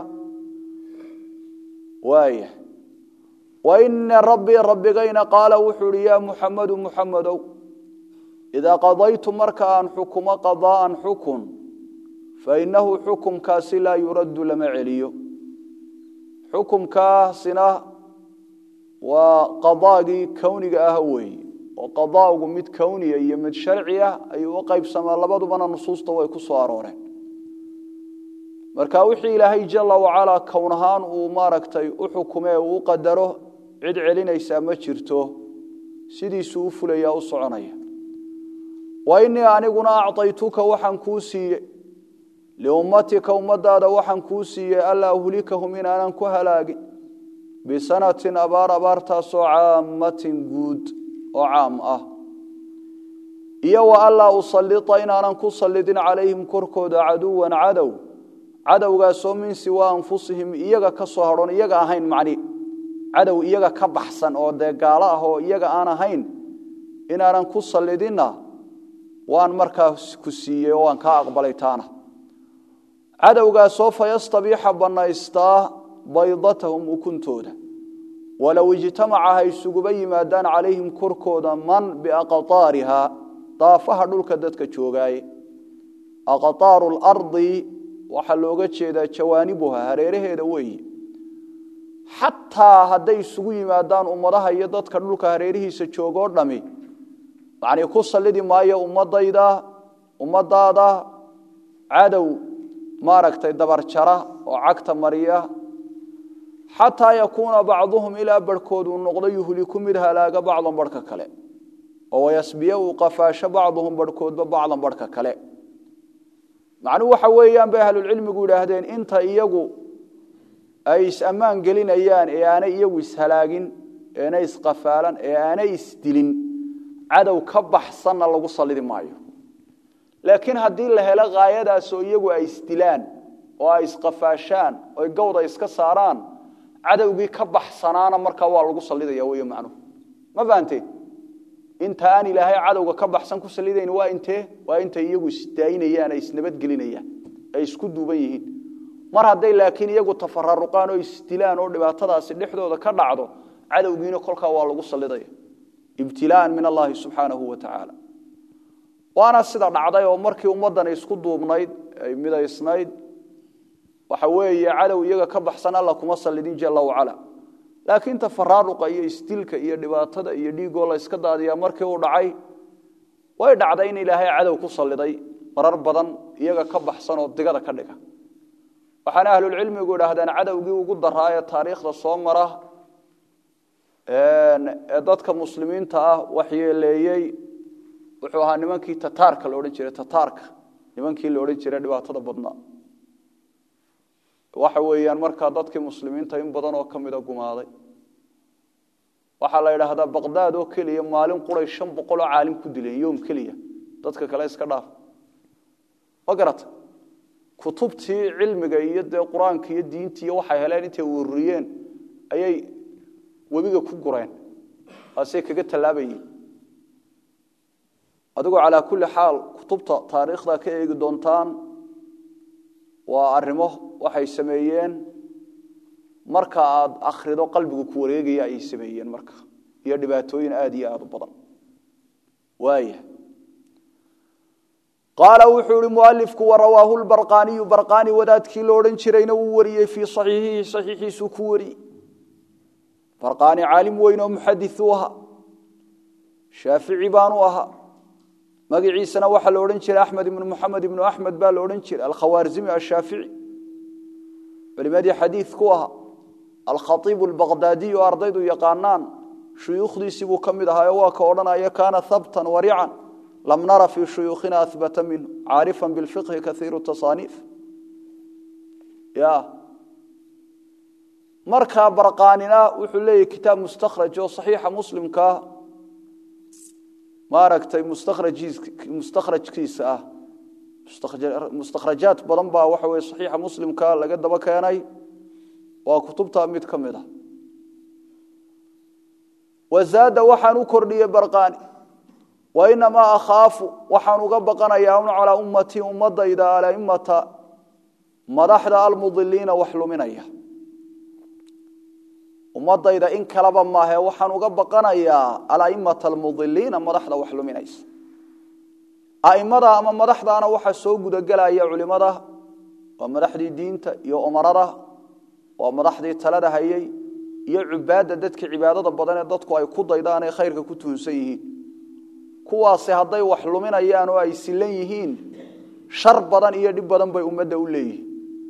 waaya wa ina rabbii rabbigayna qaala wuxuu ihi yaa muxamadu muxamedow idaa qadaytu marka aan xukumo qadaa'an xukun fainahu xukumkaasi laa yuraddu lama celiyo xukumkaasina waa qadaagii kowniga ah weeye oo qadaagu mid kowniya iyo mid sharci ah ayuu u qaybsamaa labadubana nusuusta way ku soo arooreen marka wixii ilaahay jala wacalaa kown ahaan uu maaragtay u xukumee uu u qadaro cid celinaysaa ma jirto sidiisuu u fulaya u soconaya wa inii aniguna acطaytuka waxaan kuu siiye liummatika ummadaada waxaan kuu siiyey anlaa uhlikahum inaanan ku halaagin bisanatin abaar abaartaasoo caamatin guud oo caam ah iyo wa anlaa usalita inaanan ku sallidin calayhim korkooda caduwan cadow cadowgaasoo min siwaa anfusihim iyaga ka soo hadhoon iyaga ahayn macni cadow iyaga ka baxsan oo dee gaalo ah oo iyaga aan ahayn inaanan ku sallidinna waan markaa ku siiyey oo waan kaa aqbalay taana cadowgaasoo fayastabiixa bannaystaa baydatahum ukuntooda walow ijtamaca ha isuguba yimaadaan calayhim korkooda man biaqaariha daafaha dhulka dadka joogaaye aqaaru lardi waxaa looga jeedaa jawaanibuha hareeraheeda weeye xataa hadday isugu yimaadaan ummadaha iyo dadka dhulka hareerihiisa joogoo dhami yani ku sallidi maayo ummadayda ummadaada cadow maaragtay dabarjara oo cagta mariya xataa yakuuna bacduhum ilaa barhkood uu noqdo yuhliku mid halaaga bacdan barhka kale oo wayasbiya uu qafaasho bacduhum barhkoodba bacdan barhka kale macnuhu waxa weeyaan bay ahlulcilmigu yidhaahdeen inta iyagu ay is-ammaan gelinayaan ee aanay iyagu ishalaagin eenay isqafaalan ee aanay isdilin cadow ka baxsanna lagu sallidi maayo laakiin haddii la helo haayadaasoo iyagu ay isdilaan oo ay isqafaashaan oy gawda iska saaraan cadowgii ka baxsanaana markaa waa lagu sallidaya wey macnuhu ma fahanteen inta aan ilaahay cadowga ka baxsan ku salidayn waa intee waa intay iyagu isdaayinayaan ay isnabadgelinayaan ay isku duuban yihiin mar hadday laakiin iyagu tafararuqaan oo isdilaan oo dhibaatadaasi dhexdooda ka dhacdo cadowgiina kolkaa waa lagu salidaya ibtilaaan min allahi subxaanahu wa tacaala waana sida dhacday oo markii ummaddan isku duubnayd ay midaysnayd waxa weeye cadow iyaga ka baxsan alla kuma sallidin jalla wacala laakiin tafaraaruqa iyo isdilka iyo dhibaatada iyo dhiigoo la yska daadiyaa markii uu dhacay way dhacday in ilaahay cadow ku salliday marar badan iyaga ka baxsan oo digada ka dhiga waxaana ahlulcilmigu idhaahdeen cadowgii ugu daraa ee taariikhda soo mara ee dadka muslimiinta ah waxyeeleeyey wuxuu ahaa nimankii tataarka la odhan jiray tataarka nimankii la odhan jiray dhibaatada badnaa waxa weeyaan markaa dadkii muslimiinta in badan oo ka mida gumaaday waxaa la idhaahdaa baqdaad oo keliya maalin quray shan boqol oo caalim ku dileen yoom keliya dadka kale iska dhaaf ma garata kutubtii cilmiga iyo dee qur-aanka iyo diintii iyo waxay heleen intay ururiyeen ayay webiga ku gureen waasey kaga tallaabayeen adigoo calaa kulli xaal kutubta taariikhda ka eegi doontaan waa arrimo waxay sameeyeen marka aad akhrido qalbigu ku wareegaya ayay sameeyeen marka iyo dhibaatooyin aada iyo aada u badan waaya qaala wuxuu ihi mualifku warawaahu lbarqaaniyu barqaani wadaadkii lo odhan jirayna wuu wariyey fii saxiixihi saxiixiisuu ku wariyey barqaani caalim weyn oo muxadis u ahaa shaafici baanu ahaa magaciisana waxaa la odhan jiray axmed ibnu muxamed ibnu axmed baa la odhan jiray alkhawaarzimi ashaafici culimadii xadiid ku ahaa alkhaiibu albaqdaadiy oo ardaydu yaqaanaan shuyuukhdiisii buu ka mid ahaayo waa ka odhanaya kaana habtan warican lam nara fii shuyuukhina ahbata minhu caarifan bilfiqhi kaiiru tasaaniif ya markaa barqaanina wuxuu leeyahy kitaab mustakhraj oo saxiixa muslimkaa maaragtay mustakhrajkiisa ah mustakhrajaad badan baa waxa weye saxiixa muslimka laga daba keenay waa kutubta mid ka mid a wazaada waxaan u kordhiyey barqaani wainamaa akhaafu waxaan uga baqanayaa un calaa ummatii ummadayda alaimata madaxda almudiliina wax luminaya ummadayda in kaleba maahe waxaan uga baqanayaa alaimata almudiliina madaxda wax luminaysa aimada ama madaxdaana waxaa soo gudagelaya culimada waa madaxdii diinta iyo umarada waa madaxdii talada hayey iyo cubaadda dadka cibaadada badan ee dadku ay ku daydaan ee khayrka ku tuhunsan yihiin kuwaasi hadday wax luminayaan oo ay silan yihiin shar badan iyo dhib badan bay ummadda u leeyihiin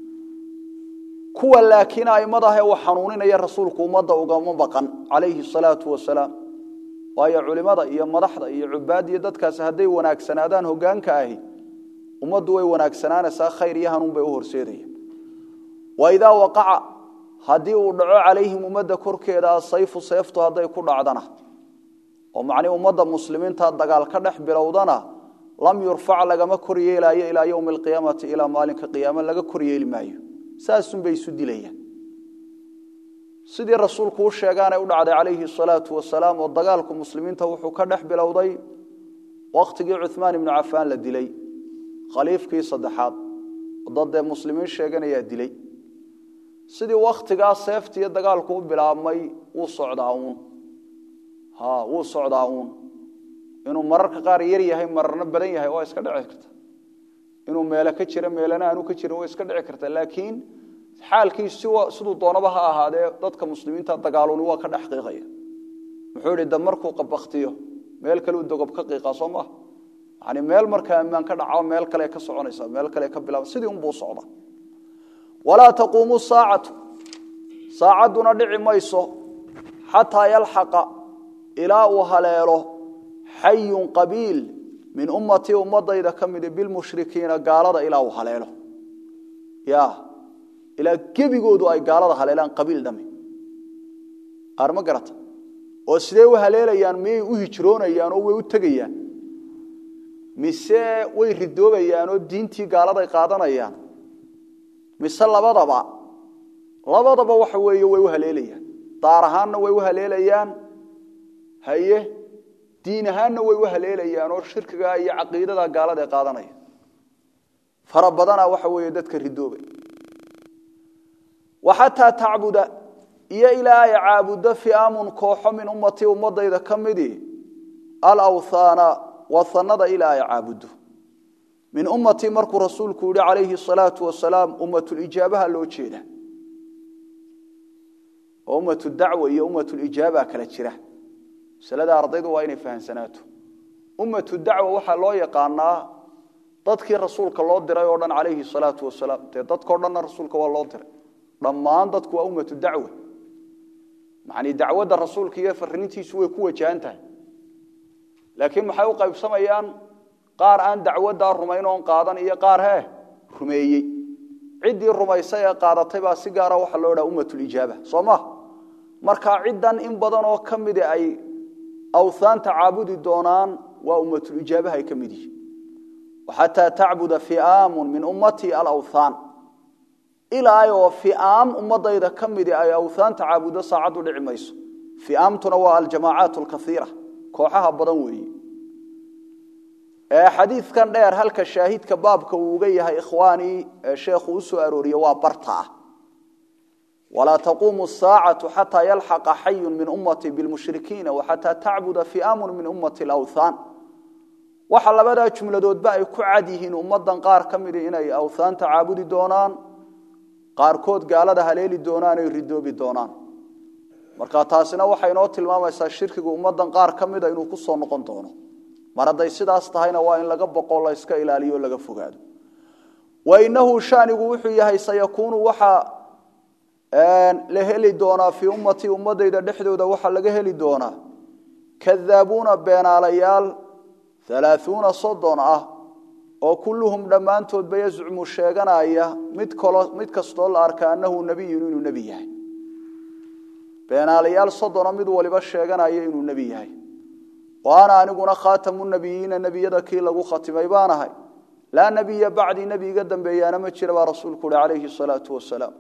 kuwa laakiin aimadaahee wax xanuuninaya rasuulku ummadda ugama baqan calayhi salaatu wasalaam waayo culimada iyo madaxda iyo cubaad iyo dadkaasi hadday wanaagsanaadaan hogaanka ahi ummaddu way wanaagsanaanaysaa khayr iyo hanuun bay u horseedaya waidaa waqaca haddii uu dhaco calayhim ummadda korkeeda asayfu seeftu hadday ku dhacdana oo macnii ummadda muslimiinta dagaal ka dhex bilowdana lam yurfac lagama kor yeelaayo ilaa yowmi alqiyaamati ilaa maalinka qiyaame laga kor yeeli maayo saasunbay isu dilayaan sidii rasuulku u sheegaanay u dhacday calayhi salaatu wasalaam oo dagaalku muslimiinta wuxuu ka dhex bilowday wakhtigii cuhmaan ibnu cafaan la dilay khaliifkii saddexaad oo daddee muslimiin sheeganayaa dilay sidii waktigaa seefta iyo dagaalku u bilaabmay wuu socdaa uun ha wuu socdaa uun inuu mararka qaar yar yahay mararna badan yahay waa iska dhici karta inuu meelo ka jiro meelana aanu ka jirin waa iska dhici karta laakiin xaalkiis siduu doonaba ha ahaadee dadka muslimiinta dagaaluni waa ka dhex qiiqaya muxuu idhi da markuu qabaktiyo meel kale u dogob ka qiiqaa soo maha yani meel markaa ammaan ka dhaco meel kale ka soconaysa meel kale ka bilaaba sidii unbuu socda walaa taquumu saacatu saacadduna dhici mayso xataa yalxaqa ilaa uu haleelo xayun qabiil min ummatii ummadayda ka midi bilmushrikiina gaalada ilaa uu haleelo ya ilaa gebigoodu ay gaalada haleelaan qabiil dhami qaar ma garata oo sidee u haleelayaan miyay u hijroonayaan oo way u tegayaan mise way ridoobayaan oo diintii gaaladay qaadanayaan mise labadaba labadaba waxa weeye way u haleelayaan daar ahaanna way u haleelayaan haye diin ahaanna way u haleelayaan oo shirkiga iyo caqiidada gaalada ay qaadanaya fara badana waxa weeye dadka ridoobay waxataa tacbuda iyo ilaa ay caabudo fiamun kooxo min ummatii ummadayda ka midii alawthaana wahanada ilaa ay caabudo min ummatii markuu rasuulku yihi calayhi salaau wasalaam ummatulijaabaha loo jeeda oo ummatu dacwa iyo ummatulijaaba kala jira masalada ardaydu waa inay fahamsanaato ummatu dacwa waxaa loo yaqaanaa dadkii rasuulka loo diray oo dhan calayhi salaau wasalaam dee dadkao dhanna rasuulka waa loo diray dhammaan dadku waa ummatu dacwa macnii dacwadda rasuulka iyo fariintiisu way ku wajahan tahay laakiin maxay u qaybsamayaan qaar aan dacwaddaa rumayn oon qaadan iyo qaar hee rumeeyey ciddii rumaysay ee qaadatay baa si gaara waxaa loo dhaha ummatulijaaba soo ma markaa ciddan in badan oo ka midi ay awhaanta caabudi doonaan waa ummatulijaabaha ay ka mid yihiin xataa tacbuda fi'aamun min ummatii alawthaan ilaa oo fi'aam ummadayda ka midi ay awhaanta caabudo saacaddu dhici mayso fi'aamtuna waa aljamaacaat alkaiira kooxaha badan weeye xadiidkan dheer halka shaahidka baabka uu uga yahay ikhwaanii sheekhu u soo arooriye waa barta ah walaa taquumu saacatu xataa yalxaqa xayun min ummatii bilmushrikiina waxataa tacbuda fi'aamun min ummati alawthaan waxa labadaa jumladoodba ay ku cad yihiin ummadan qaar ka midi inay awthaanta caabudi doonaan qaarkood gaalada haleeli doonaan ay ridoobi doonaan marka taasina waxay inoo tilmaamaysaa shirkigu ummadan qaar ka mida inuu ku soo noqon doono mar hadday sidaas tahayna waa in laga boqo la iska ilaaliyo o laga fogaado wa inahu shanigu wuxuu yahay sayakuunu waxaa la heli doonaa fii ummatii ummadayda dhexdooda waxaa laga heli doonaa kadaabuuna beenaalayaal alaaثuuna soddon ah oo kulluhum dhammaantoodba yazcumu sheeganaya mid kalo mid kastoo la arka annahu nebiyun inuu nebi yahay beenaalayaal soddona mid waliba sheeganaya inuu nebi yahay wa ana aniguna khaatamu nebiyiina nebiyada kii lagu khatimay baan ahay laa nebiya bacdii nebi iga dambeeyaana ma jira baa rasuulku uhi calayhi salaau wasalaam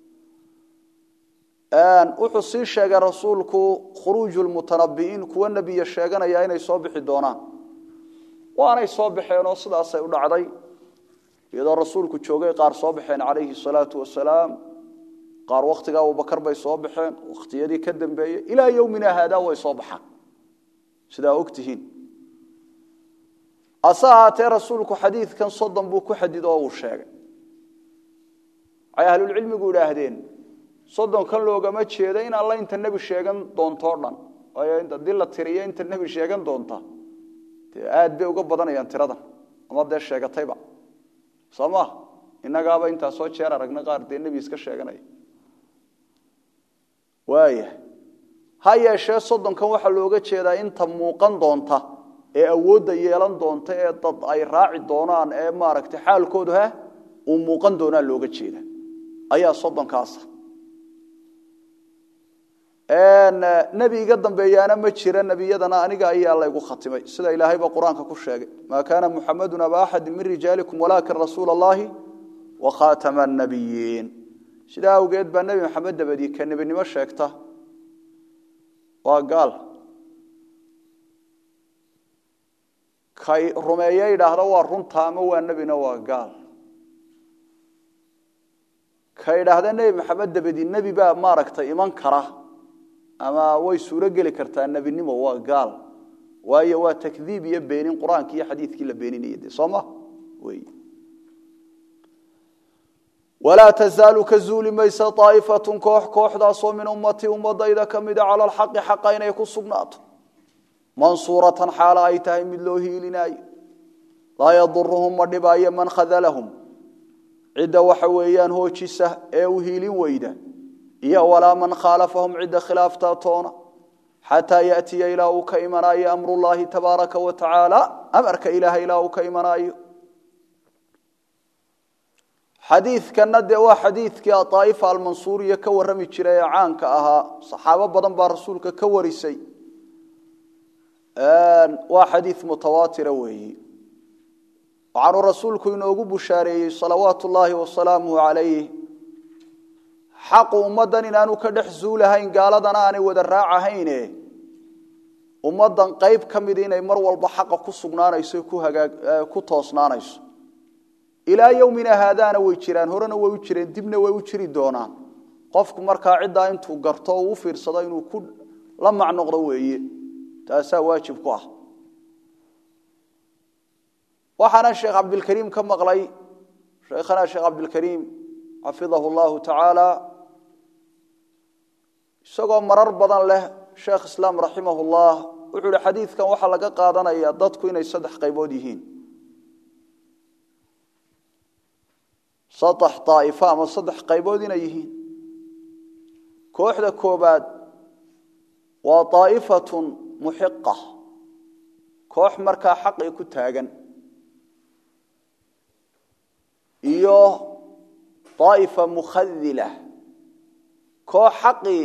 wuxuu sii sheegay rasuulku khuruuju lmutanabi'iin kuwa nebiya sheeganaya inay soo bixi doonaan waanay soo baxeen oo sidaasay u dhacday iyadoo rasuulku joogay qaar soo baxeen calayhi salaau wasalaam qaar wakhtiga abubakar bay soo baxeen wakhtiyadii ka dambeeyey ilaa yowmina haadaa way soo baxaan sidaa ogtihiin ase ahaatee rasuulku xadiidkan soddon buu ku xadido oo uu sheegay waxay ahlulcilmigu idhaahdeen soddonkan loogama jeedo in alla inta nebi sheegan doontoo dhan waayo haddii la tiriyo inta nebi sheegan doonta dee aad bay uga badanayaan tiradan ama dee sheegatayba soo maa innagaaba intaasoo jeer aragna qaar dee nebi iska sheeganaya waaya ha yeeshee soddonkan waxaa looga jeedaa inta muuqan doonta ee awoodda yeelan doonta ee dad ay raaci doonaan ee maaragtay xaalkoodu ha uu muuqan doonaa looga jeeda ayaa soddonkaasa nebi iga dambeeyaana ma jira nebiyadana aniga ayaa laygu khatimay sida ilaahayba qur-aanka ku sheegay maa kaana muxamedun aba axadi min rijaalikum walaakin rasuula allahi wa khaatama annabiyiin sidaa awgeed baa nebi maxamed dabadii ka nebinimo sheegta waa gaal kay rumeeye idhaahda waa runta ama waa nebina waa gaal ka idhaahda nebi maxamed dabadi nebi baa maaragtay iman kara ama way suuro geli kartaa nebinimo waa gaal waayo waa takdiib iyo beenin qur-aanki iyo xadiidkii la beeninaya de soo ma wey walaa tazaalu ka zuuli maysa aa'ifatun koox kooxdaasoo min ummatii ummadayda ka mida cala alxaqi xaqa inay ku sugnaato mansuuratan xaalo ay tahay mid loo hiilinaayo laa yaduruhum ma dhibaayo man khadalahum cidda waxa weeyaan hoojisa ee u hiilin weyda iyo walaa man khaalafahum cidda khilaaftaa toona xataa yaatiya ilaa uu ka imanaayo amrullaahi tabaaraka wa tacaala amarka ilaahay ilaa uu ka imanaayo xadiidkanna dee waa xadiidkii aaa'ifa almansuuriya ka warrami jiray ee caanka ahaa saxaabo badan baa rasuulka ka warisay waa xadiid mutawaatira weeyi waxaanuu rasuulku inoogu bushaareeyey salawaatu ullaahi wasalaamuhu calayh xaqu ummaddan inaanu ka dhex zuulahayn gaaladana aanay wada raacahayne ummaddan qayb ka mid inay mar walba xaqa ku sugnaanayso ku toosnaanayso ilaa yowmina haadaana way jiraan horena way u jireen dibna way u jiri doonaan qofku markaa ciddaa intuu garto oo u fiirsado inuu ku la macnoqdo weeye taasaa waajib ku ah waxaana sheekh cabdilkariim ka maqlay sheekhana sheekh cabdilkariim xafidahu llahu tacaala isagoo marar badan leh sheekh islaam raximah llah wuxuu ihi xadiidkan waxaa laga qaadanaya dadku inay saddex qaybood yihiin saddex daa'ifo ama saddex qaybood inay yihiin kooxda koobaad waa daa'ifatun muxiqa koox markaa xaqii ku taagan iyo daa'ifa mukhadila koox xaqii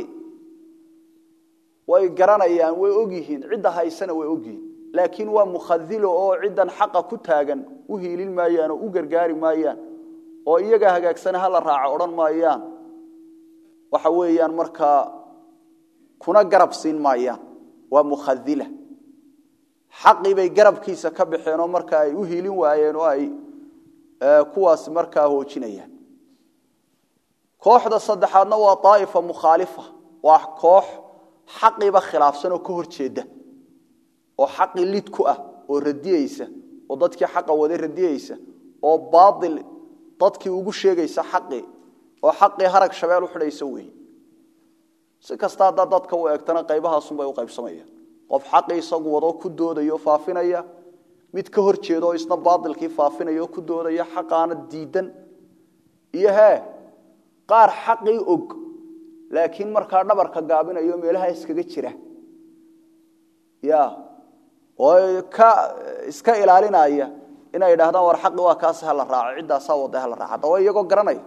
way garanayaan way ogyihiin cidda haysana way ogyihiin laakiin waa mukhadilo oo ciddan xaqa ku taagan u hiilin maayaan oo u gargaari maayaan oo iyaga hagaagsana hala raaco odhan maayaan waxa weeyaan markaa kuna garab siin maayaan waa mukhadila xaqii bay garabkiisa ka baxeen oo marka ay u hiilin waayeen oo ay kuwaas markaa hoojinayaan kooxda saddexaadna waa daa'ifa mukhaalifa waa koox xaqiiba khilaafsan oo ka hor jeeda oo xaqii lid ku ah oo radiyeysa oo dadkii xaqa waday radiyeysa oo baail dadkii ugu sheegaysa xaqii oo xaqii harag shabeel u xidhaysa weeye si kasta haddaa dadka u eegtana qaybahaasunbay u qaybsamayaan qof xaqii isagu wadoo ku doodaya oo faafinaya mid ka hor jeeda oo isna baailkii faafinaya oo ku doodaya xaqaana diidan iyo hee qaar xaqii og laakiin markaa dhabarka gaabinayo meelaha iskaga jira ya oo ka iska ilaalinaya inay idhahdaan war xaqi waa kaasi hala raaco ciddaasaa wada hala raaco haddaba iyagoo garanaya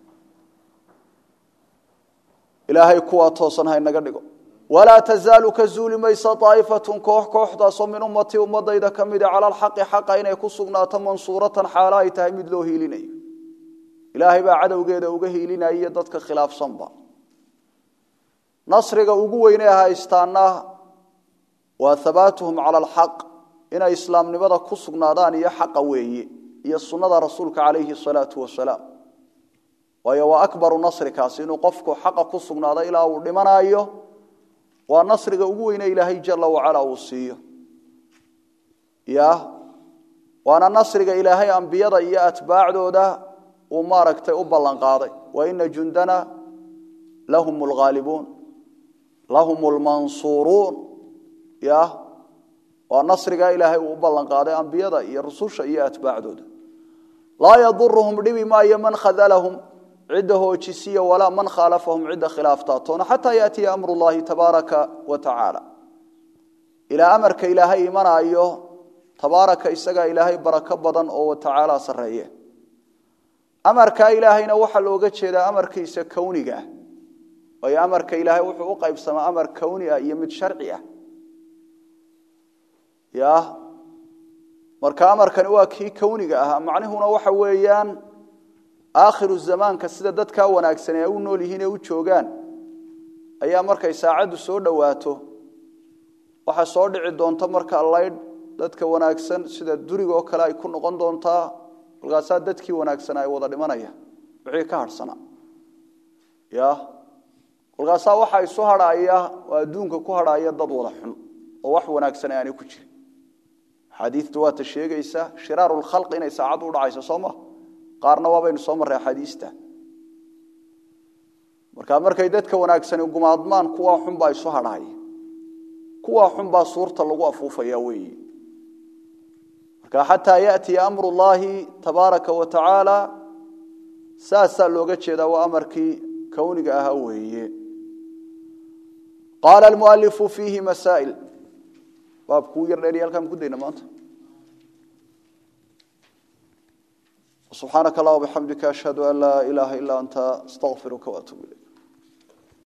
ilaahay kuwaa toosan ha inaga dhigo walaa tazaalu ka zuuli maysa aa'ifatun koox kooxdaasoo min ummatii ummadayda ka mida cala alxaqi xaqa inay ku sugnaato mansuuratan xaalo ay tahay mid loo hiilinayo ilaahay baa cadowgeeda uga hiilinaya dadka khilaafsanba nasriga ugu weyne haystaana waa habaatuhum cala alxaq inay islaamnimada ku sugnaadaan iyo xaqa weeye iyo sunnada rasuulka calayhi salaatu wasalaam waayo waa akbaru nasrikaasi inuu qofku xaqa ku sugnaado ilaa uu dhimanaayo waa nasriga ugu weyne ilaahay jala wacala uu siiyo ya waana nasriga ilaahay ambiyada iyo atbaacdooda uu maaragtay u ballan qaaday wa ina jundana lahum lghaalibuun lahum lmansuuruun ya waa nasrigaa ilaahay uu u ballan qaaday ambiyada iyo rususha iyo atbaacdooda laa yaduruhum dhibi maayo man khadalahum cidda hoojisiya walaa man khaalafahum cidda khilaaftaatoona xataa yaatiya amru llahi tabaaraka wa tacaala ilaa amarka ilaahay imanaayo tabaaraka isagaa ilaahay barako badan oo watacaala sarreeye amarkaa ilaahayna waxaa looga jeedaa amarkiisa kowniga ah waayo amarka ilaahay wuxuu u qaybsamaa amar kowni ah iyo mid sharci ah ya marka amarkani waa kii kowniga ahaa macnihuna waxa weeyaan aakhiru zamaanka sida dadkaa wanaagsan ee u nool yihiin ee u joogaan ayaa markay saacaddu soo dhowaato waxaa soo dhici doonta marka laydh dadka wanaagsan sida duriga oo kale ay ku noqon doontaa markaasaa dadkii wanaagsan ay wada dhimanayaan wixii ka hadhsanaa ya kolkaasaa waxaa isu hadhaaya oo adduunka ku hadhaaya dad wada xun oo wax wanaagsan aanay ku jirin axaadiistu waata sheegaysa shiraaru lkhalqi inay saacaddu udhacayso soo ma qaarna waabaynu soo marray axaadiista marka markay dadka wanaagsani gumaadmaan kuwaa xunbaa isu hadhaaya kuwaa xunbaa suurta lagu afuufaya weeyi marka xataa yaأtiya amru llahi tabaaraka wa tacaala saasaa looga jeedaa waa amarkii kowniga ahaa weeye qaala almualifu fiihi masaa'il baabkuu yar dheeriya halkaan ku dayna maanta subxaanaka allah bxamdika ashhadu an laa ilaaha ila anta astaqfiruka waatuub ilayk